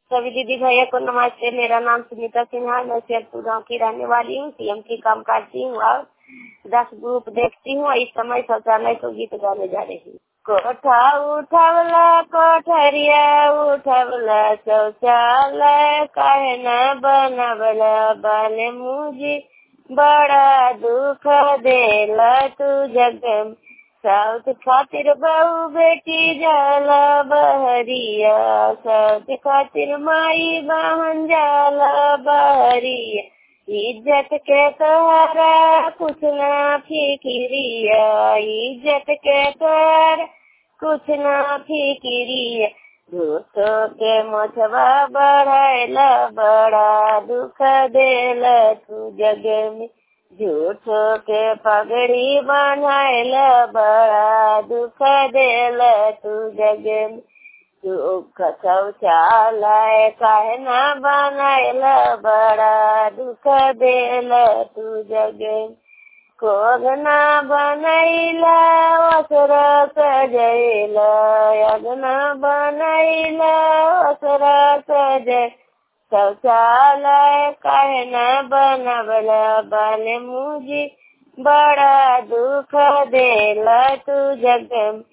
सभी दीदी भैया को नमस्ते मेरा नाम सुनीता सिन्हा मैं शेरपुर गाँव की रहने वाली हूँ सीएम की काम करती हूँ और दस ग्रुप देखती हूँ इस समय शौचालय को गीत गाने जा रही हूँ कोठा उठवला कोठरिया उठवला शौचालय काहे न बनवला बने मुझे बड़ा दुख देला तू जग में साउथ खातिर बहू बेटी जाला बहरिया साउथ खातिर माई बहन जाला बहरिया इज्जत के तोहरा कुछ ना फिकिरिया इज्जत के तोहरा कुछ ना फिकिरिया झूठो के मोछवा बढ़ाइला बड़ा दुख देला तू जग में झूठो के पगड़ी बनाइला बड़ा दुख देला तू जग में दुख शौचालय काहे ना बनाइला बड़ा दुख देला तू जग में कोगना बनैला वसर सजैला अगना बनैला वसर सजै शौचालय काहे न बनवला बन मुझे बड़ा दुख देला तू जग